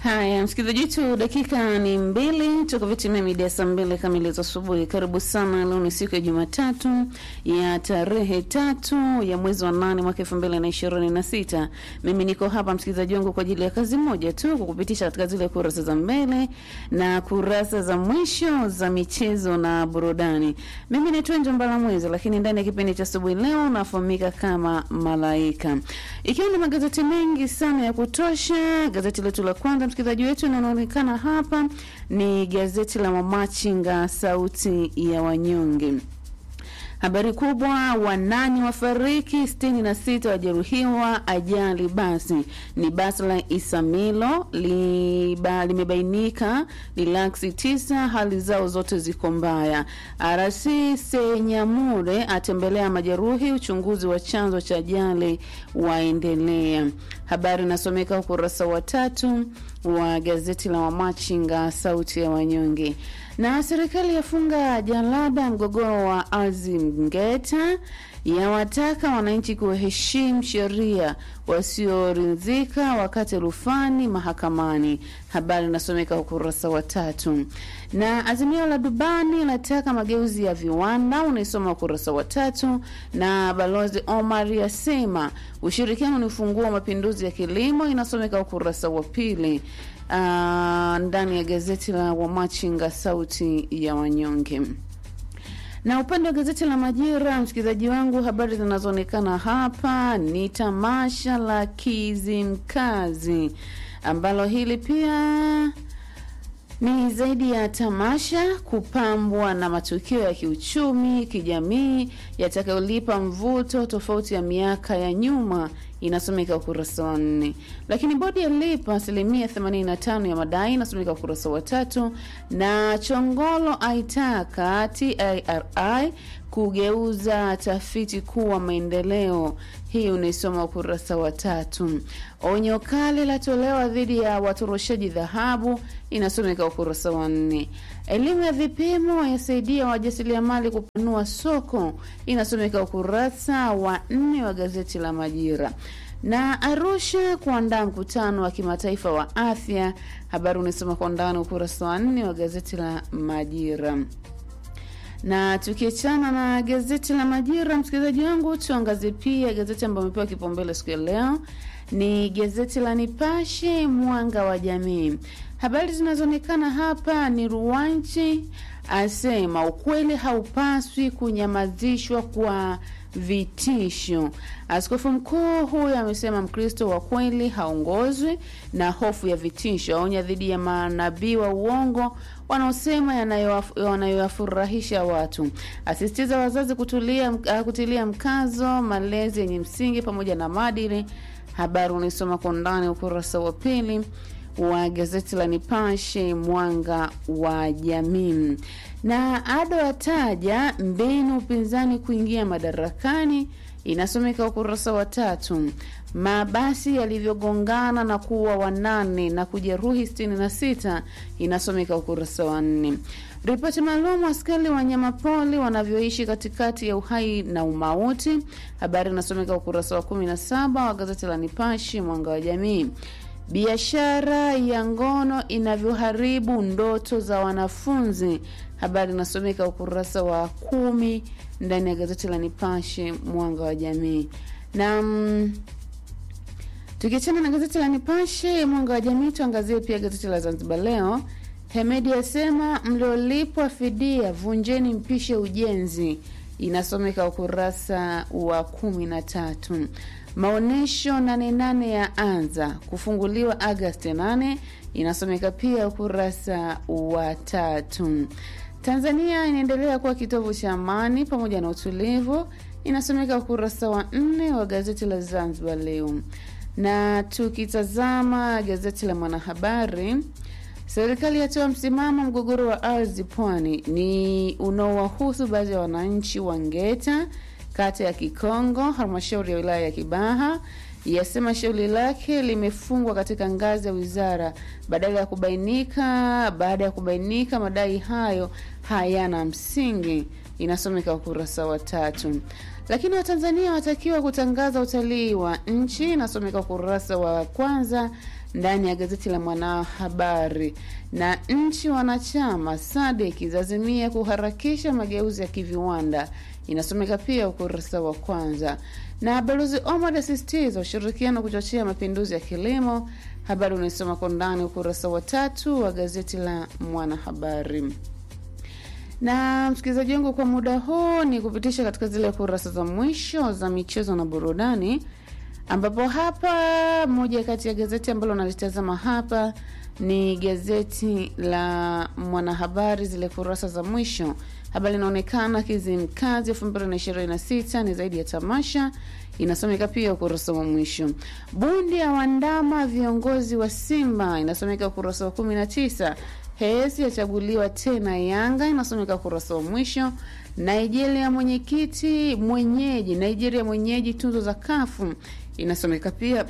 Haya, msikilizaji wetu, dakika ni mbili tuko vitimia midia saa mbili kamili za asubuhi. Karibu sana. Leo ni siku ya Jumatatu ya tarehe tatu ya mwezi wa nane mwaka elfu mbili na ishirini na sita. Mimi niko hapa msikilizaji wangu kwa ajili ya kazi moja tu, kukupitisha katika zile kurasa za mbele na kurasa za mwisho za michezo na burudani. Mimi naitwa Njombala Mwezi, lakini ndani ya kipindi cha asubuhi leo nafahamika kama Malaika, ikiwa na magazeti mengi sana ya kutosha. Gazeti letu la kwanza msikilizaji wetu inaonekana hapa ni gazeti la Mamachinga, sauti ya wanyonge. Habari kubwa, wanane wafariki, sitini na sita wajeruhiwa ajali basi. Ni basi la Isamilo liba, limebainika lilaksi tisa, hali zao zote ziko mbaya. RC Senyamure atembelea majeruhi, uchunguzi wa chanzo cha ajali waendelea. Habari inasomeka ukurasa wa tatu wa gazeti la Wamachinga sauti ya wanyonge. Na serikali yafunga jalada mgogoro wa ardhi Mgeta, yawataka wananchi kuheshimu sheria, wasioridhika wakati rufani mahakamani. Habari inasomeka ukurasa wa tatu. Na azimio la Dubani lataka mageuzi ya viwanda, unaisoma ukurasa wa tatu. Na balozi Omar yasema ushirikiano ni ufunguo wa mapinduzi ya kilimo, inasomeka ukurasa wa pili. Uh, ndani ya gazeti la Wamachinga sauti ya wanyonge. Na upande wa gazeti la Majira, msikilizaji wangu, habari zinazoonekana hapa ni tamasha la Kizimkazi ambalo hili pia ni zaidi ya tamasha, kupambwa na matukio ya kiuchumi, kijamii yatakayolipa mvuto tofauti ya miaka ya nyuma inasomeka ukurasa wa nne. Lakini bodi ya lipa asilimia 85 ya madai inasomeka ukurasa wa tatu. Na Chongolo aitaka TIRI kugeuza tafiti kuwa maendeleo, hii unaisoma ukurasa wa tatu. Onyo kali latolewa dhidi ya watoroshaji dhahabu, inasomeka ukurasa wa nne. Elimu ya vipimo yasaidia wajasiriamali kupanua soko, inasomeka ukurasa wa nne wa gazeti la Majira. Na Arusha kuandaa mkutano wa kimataifa wa afya, habari unaisoma kwa undani ukurasa wa nne wa gazeti la Majira na tukiachana na gazeti la Majira, msikilizaji wangu, tuangazie pia gazeti ambayo amepewa kipaumbele siku ya leo ni gazeti la Nipashe Mwanga wa Jamii. Habari zinazoonekana hapa ni Ruwanchi asema ukweli haupaswi kunyamazishwa kwa vitisho. Askofu mkuu huyo amesema Mkristo wa kweli haongozwi na hofu ya vitisho. Aonya dhidi ya manabii wa uongo wanaosema yanayoyafurahisha watu. Asisitiza wazazi kutulia, kutilia mkazo malezi yenye msingi pamoja na maadili. Habari unaisoma kwa undani ukurasa wa pili wa gazeti la Nipashe mwanga wa jamii. Na Ado ataja mbinu upinzani kuingia madarakani, inasomeka ukurasa wa tatu. Mabasi yalivyogongana na kuwa wanane na kujeruhi sitini na sita inasomeka ukurasa wa nne. Ripoti maalum askari wanyamapori wanavyoishi katikati ya uhai na umauti, habari inasomeka ukurasa wa kumi na saba wa gazeti la Nipashe mwanga wa jamii. Biashara ya ngono inavyoharibu ndoto za wanafunzi, habari inasomeka ukurasa wa kumi ndani ya gazeti la Nipashe mwanga wa jamii. Na mm, tukiachana na gazeti la Nipashe mwanga wa jamii, tuangazie pia gazeti la Zanzibar Leo. Hemedi asema mliolipwa fidia vunjeni, mpishe ujenzi, inasomeka ukurasa wa kumi na tatu. Maonyesho nane nane ya anza kufunguliwa Agasti nane inasomeka pia ukurasa wa tatu. Tanzania inaendelea kuwa kitovu cha amani pamoja na utulivu, inasomeka ukurasa wa nne wa gazeti la Zanzibar Leo. Na tukitazama gazeti la Mwanahabari, serikali yatoa msimamo mgogoro wa ardhi pwani ni unaowahusu baadhi ya wananchi wa Ngeta kata ya Kikongo, halmashauri ya wilaya ya Kibaha yasema shauri lake limefungwa katika ngazi ya wizara badala ya kubainika baada ya kubainika madai hayo hayana msingi, inasomeka ukurasa wa tatu. Lakini Watanzania watakiwa kutangaza utalii wa nchi, inasomeka ukurasa wa kwanza ndani ya gazeti la Mwanahabari. Na nchi wanachama SADC zazimia kuharakisha mageuzi ya kiviwanda, inasomeka pia ukurasa wa kwanza. Na Balozi Omar asisitiza ushirikiano kuchochea mapinduzi ya kilimo, habari unaisoma kwa ndani ukurasa wa tatu wa gazeti la Mwanahabari na msikilizaji wangu, kwa muda huu ni kupitisha katika zile kurasa za mwisho za michezo na burudani, ambapo hapa moja kati ya gazeti ambalo nalitazama hapa ni gazeti la Mwanahabari, zile kurasa za mwisho. Habari inaonekana Kizimkazi elfu mbili na ishirini na sita ni zaidi ya tamasha, inasomeka pia ukurasa wa mwisho. Bundi ya wandama viongozi wa Simba, inasomeka ukurasa wa kumi na tisa. Hesi yachaguliwa tena Yanga, inasomeka ukurasa wa mwisho. Nigeria mwenyekiti mwenyeji, Nigeria mwenyeji tuzo za kafu, inasomeka pia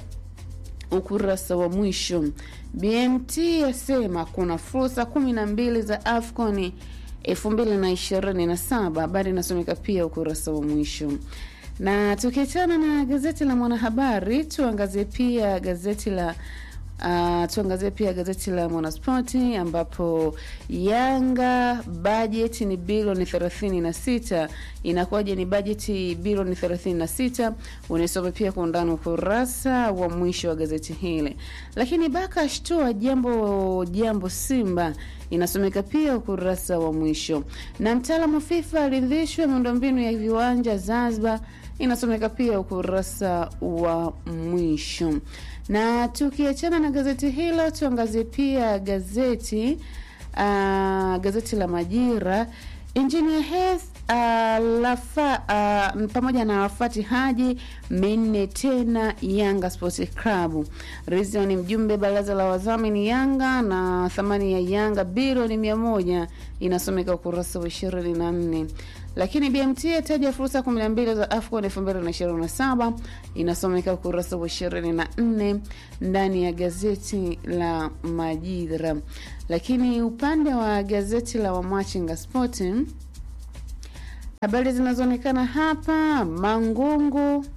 ukurasa wa mwisho. BMT yasema kuna fursa kumi na mbili za AFCON elfu mbili na ishirini na saba. Habari inasomeka pia ukurasa wa mwisho. Na tukiachana na gazeti la Mwanahabari, tuangazie pia gazeti la Uh, tuangazie pia gazeti la Mwanaspoti ambapo Yanga bajeti ni bilioni 36. Inakuwaje ni bajeti bilioni 36? Unaisoma pia kwa undani ukurasa wa mwisho wa gazeti hili. Lakini Baka ashtoa jambo jambo Simba inasomeka pia ukurasa wa mwisho. Na mtaalamu FIFA aridhishwa miundombinu ya viwanja Zanzibar inasomeka pia ukurasa wa mwisho. Na tukiachana na gazeti hilo, tuangazie pia gazeti uh, gazeti la Majira. Engineer Hersi uh, lafa uh, pamoja na Wafati Haji minne tena Yanga Sports Club. Rizzo ni mjumbe baraza la wadhamini Yanga na thamani ya Yanga bilioni mia moja inasomeka ukurasa wa ishirini na nne lakini BMT ataja fursa 12 za AFCON 2027 inasomeka ukurasa wa 24 ndani ya gazeti la Majira. Lakini upande wa gazeti la Wamachinga Sport, habari zinazoonekana hapa, Mangungu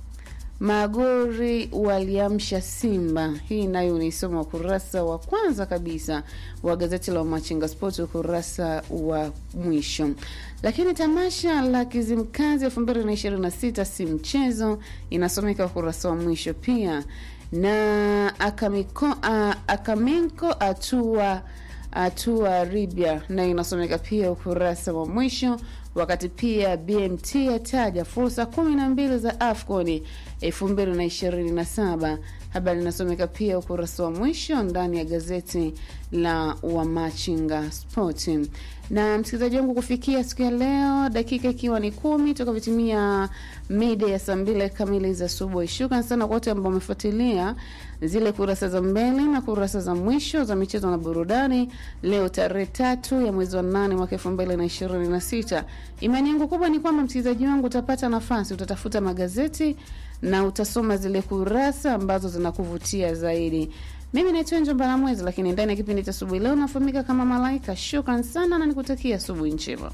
Magori waliamsha Simba. Hii nayo unaisoma ukurasa wa kwanza kabisa wa gazeti la Machinga Sport, ukurasa wa mwisho. Lakini tamasha la Kizimkazi elfu mbili na ishirini na sita si mchezo, inasomeka ukurasa wa mwisho pia. Na akamiko, uh, Akaminko atua atua Libya nayo inasomeka pia ukurasa wa mwisho wakati pia BMT yataja fursa kumi na mbili za AFCON elfu mbili na ishirini na saba. Habari inasomeka pia ukurasa wa mwisho ndani ya gazeti la Wamachinga Sport. Na msikilizaji wangu, kufikia siku ya leo, dakika ikiwa ni kumi toka vitimia mida ya saa mbili kamili za asubuhi. Shukran sana kwa wote ambao wamefuatilia zile kurasa za mbele na kurasa za mwisho za michezo na burudani leo tarehe tatu ya mwezi wa nane mwaka elfu mbili na ishirini na sita. Imani yangu kubwa ni kwamba msikilizaji wangu utapata nafasi, utatafuta magazeti na utasoma zile kurasa ambazo zinakuvutia zaidi. Mimi naitwa Njomba la Mwezi, lakini ndani ya kipindi cha asubuhi leo nafahamika kama Malaika. Shukran sana na nikutakia asubuhi njema.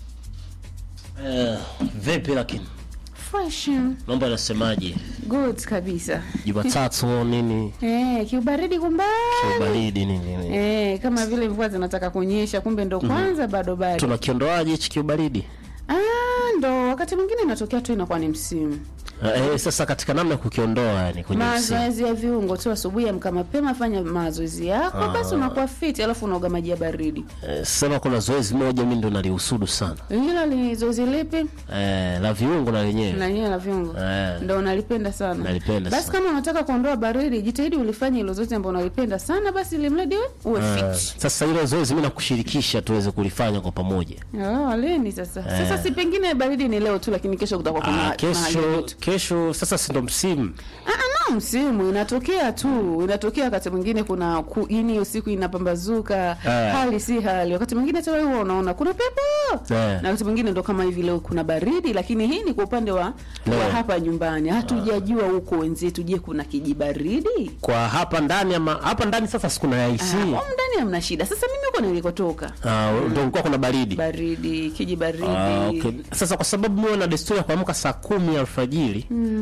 Eh, vipi lakini Fresh, mambo yanasemaje? good kabisa. Jumatatu nini Eh, kiubaridi kumbali. baridi nini nini? Eh, kama vile mvua zinataka kunyesha, kumbe ndo kwanza bado bado. tunakiondoaje hichi kiubaridi? Ah, ndo wakati mwingine inatokea tu inakuwa ni msimu. Eh, sasa katika namna ya kukiondoa yani kwenye msimu. Mazoezi ya viungo tu, asubuhi amka mapema, fanya mazoezi yako, basi unakuwa fit, alafu unaoga maji ya baridi. Eh, sema kuna zoezi moja mimi ndo nalihusudu sana Hilo ni zoezi lipi? eh, la viungo na lenyewe Na nyewe la viungo eh, ndo unalipenda sana. Nalipenda basi sana. kama unataka kuondoa baridi, jitahidi ulifanye hilo zoezi ambalo unalipenda sana, basi ili mradi we uwe eh, fit. sasa hilo zoezi mimi nakushirikisha tuweze kulifanya kwa pamoja. Oh, leni sasa. Sasa si pengine baridi ni leo tu, lakini kesho kutakuwa kuna Ah, mahali kesho joto. kesho sasa si ndo msimu Ah, ah, no, msimu inatokea tu, inatokea wakati mwingine kuna ku, yani hiyo siku inapambazuka Eh. hali si hali, wakati mwingine hata wewe unaona kuna pepo Eh. na wakati mwingine ndo kama hivi leo kuna baridi, lakini hii ni kwa upande wa, Leo. wa hapa nyumbani. Hatujajua huko wenzetu, je, kuna kijibaridi? kwa hapa ndani ama hapa ndani sasa sikuna ya Ah, AC humu ndani hamna shida. Sasa mimi huko nilikotoka Ah, ndo kulikuwa kuna baridi baridi, kijibaridi Ah, okay. Sasa kwa sababu mimi na desturi ya kuamka saa kumi alfajiri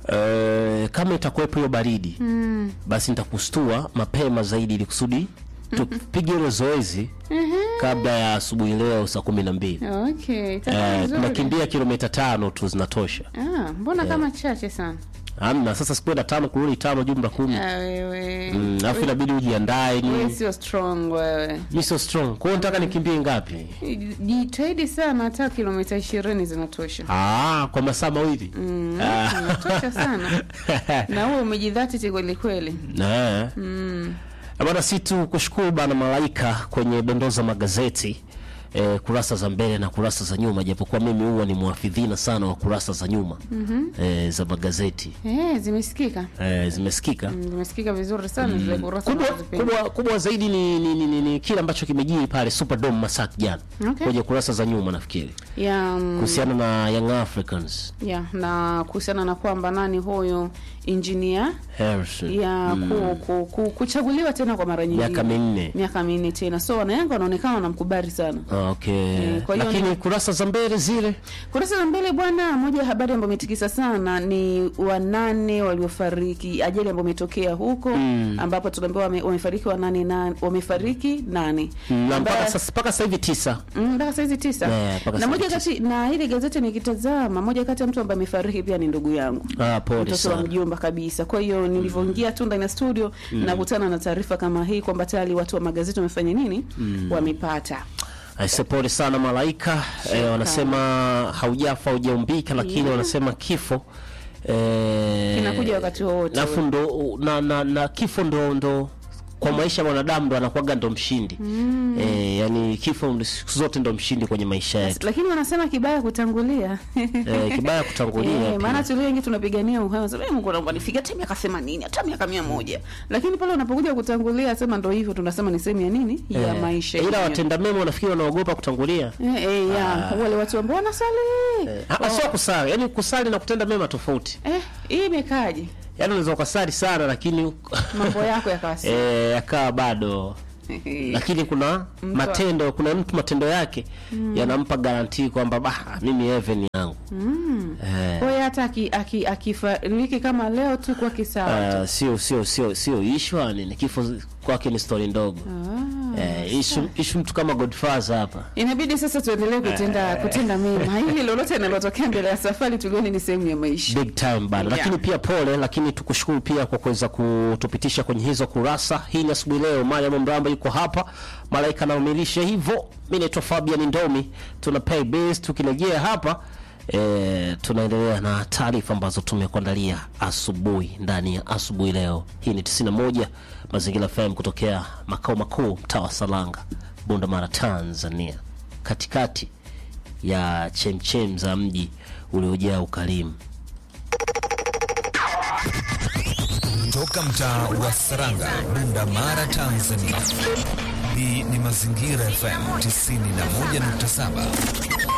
Eh, kama itakuwepo hiyo baridi basi nitakustua mapema zaidi ili kusudi tupige hilo zoezi kabla ya asubuhi leo saa kumi na mbili. Okay, itakuwa Eh, vizuri. tunakimbia kilomita tano tu zinatosha. Ah, mbona kama chache sana? Amna sasa sikwenda tano kurudi tano jumla kumi. Ah, wewe. Mm, alafu inabidi ujiandae Wewe ni sio strong wewe. mi so strong. Kwa hiyo nataka nikimbie ngapi? Jitahidi sana hata kilomita ishirini zinatosha. Ah, kwa masaa mawili. Mm, Ah. zinatosha sana. Na wewe umejidhatiti kweli kweli. Eh. Bwana, si tu kushukuru bana Malaika kwenye dondoo za magazeti eh, kurasa za mbele na kurasa za nyuma, japokuwa mimi huwa ni mwafidhina sana wa kurasa za nyuma eh, za magazeti Eh, zimesikika. eh, zimesikika Mm, Zimesikika vizuri sana zile kurasa kubwa, unazozipenda. kubwa, kubwa zaidi ni, ni, ni, ni, ni kile ambacho kimejiri pale Superdome Masak jana Okay. kwenye kurasa za nyuma nafikiri Ya, mm, kuhusiana na Young Africans ya na kuhusiana na kwamba nani huyo engineer Harrison ya ku, ku, ku, kuchaguliwa tena kwa mara nyingine miaka minne miaka minne tena, so wanayanga wanaonekana wanamkubali sana. okay. Eh, kwa hiyo lakini ni- kurasa za mbele zile Kurasa za mbele bwana, moja ya habari ambayo imetikisa sana ni wanane waliofariki ajali ambayo imetokea huko ambapo tunaambiwa wame, wamefariki wanane na wamefariki nane na mpaka Ambaye- sasa mpaka sasa hivi tisa Mm, mpaka saizi tisa Yeah, mpaka na saizi moja kati na ile gazeti nikitazama, moja kati ya mtu ambaye amefariki pia ni ndugu yangu ah, pole mtoto wa sana mjomba kabisa. Kwa hiyo nilivyoingia tu ndani ya studio nakutana na taarifa kama hii kwamba tayari watu wa magazeti wamefanya nini, wamepata Aise, pole sana Malaika. Eh, wanasema haujafa hujaumbika, lakini Yeah. wanasema kifo eh, Kinakuja wakati wowote alafu ndo na, na, na kifo ndo ndo kwa maisha ya mwanadamu ndo anakuwaga ndo mshindi eh, yani kifo ndo siku zote ndo mshindi kwenye maisha yetu lakini wanasema kibaya kutangulia eh, kibaya kutangulia Eh, pia. maana tulio wengi tunapigania uhai, unasema "Eh, Mungu naomba nifike hata miaka 80 hata miaka 100, lakini pale unapokuja kutangulia, sema ndo hivyo, tunasema ni sehemu ya nini ya Eh, maisha ila yenyewe. watenda mema wanafikiri wanaogopa kutangulia eh, eh, ya wale watu ambao wanasali Ah, sio kusali yani kusali na kutenda mema tofauti eh, hii imekaje yani unaweza ukasali sana lakini mambo yako yakawasi eh, yakawa bado lakini kuna Mtu- matendo kuna mtu matendo yake yanampa garantii kwamba bah mimi heaven yangu eh, kwa hiyo hata aki- aki- akifariki kama leo tu kwa kisawa tu. ah, sio sio sio sio ishwa ni kifo kwake ni story ndogo Ah. eh, ishu, ishu mtu kama Godfather hapa Inabidi sasa tuendelee kutenda kutenda mema, ili lolote linalotokea mbele ya safari tulione ni sehemu ya maisha. big time bado Yeah. lakini pia pole lakini tukushukuru pia kwa kuweza kutupitisha kwenye hizo kurasa hii ni asubuhi leo Mariam Mramba yuko hapa malaika anaumilisha hivyo mimi naitwa Fabian Ndomi tuna pay bills tukirejea hapa E, tunaendelea na taarifa ambazo tumekuandalia asubuhi ndani ya asubuhi leo. Hii ni 91 Mazingira FM kutokea makao makuu mtaa wa Salanga, Bunda Mara, Tanzania, katikati ya chemchem za mji uliojaa ukarimu. Toka mtaa wa Saranga, Bunda Mara, Tanzania. Hii ni Mazingira FM 91.7.